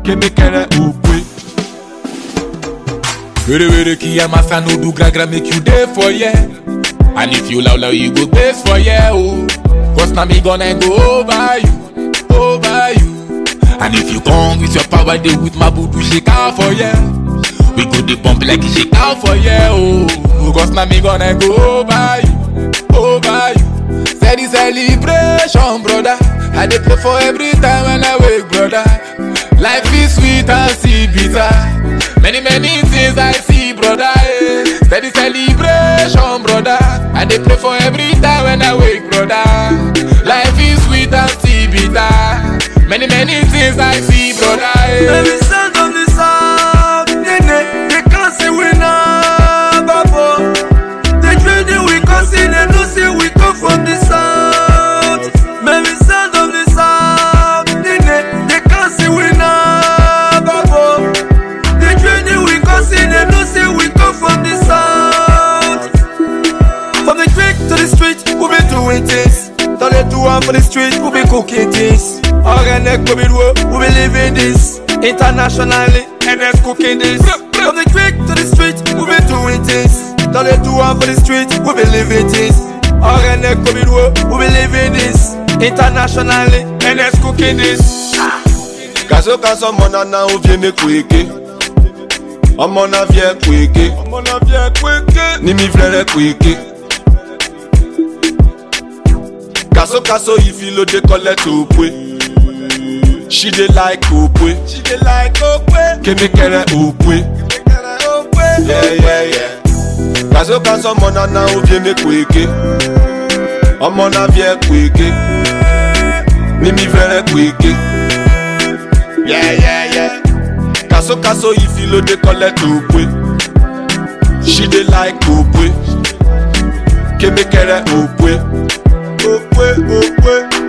kemekere opwe. Were were ki ya masa no do gra gra make you dey for yeah. And if you loud loud you go base for yeah oh. Cause now me gonna go over you, over you. And if you come with your power dey with my voodoo shake out for yeah. We go dey pump like it shake out for yeah oh. Cause now me gonna go over you, over you. Steady celebration brother. I dey play for every time when I wake brother. Life is sweet and see bitter. Many many things I see brother. Eh. Steady celebration brother. I dey pray for every time when I wake brother. Life is sweet and see bitter. Many many things I see brother. Eh. Baby, sound of the south, nene, they can't say we not babo. They trading we can't see, they know say we come from the south. Baby, sound of the south, nene, they can't say we not babo. They trading we can't see, they know say we come from the south. From the creek to the street, we be doing things. Dans les tours for the street, we be cooking things. Organic, we be do, we be living this. Internationally, and that's cooking this. From the creek to the street, we be doing things. Dans les tours for the street, we be living this. Organic, we be do, we be living this. Internationally, and that's cooking this. Kaso kaso ọmọ nana ó vie mi kweke. Ọmọ na vie kweke. Mon avion quick, Ni mi vlere kweke. Kaso kaso ifi lo dey collect opwe. She dey like opwe. she dey like okwe, Kemekere opwe. okwe. Yeah, yeah, yeah. Kaso kaso ọmọ nana ó vie mi kweke. Ọmọ na vie kweke. Ni mi vlere kweke. Yeah, yeah, yeah. Kaso kaso ifi lo dey collect opwe. She dey like opwe. Kemekere opwe. Okwe, okwe.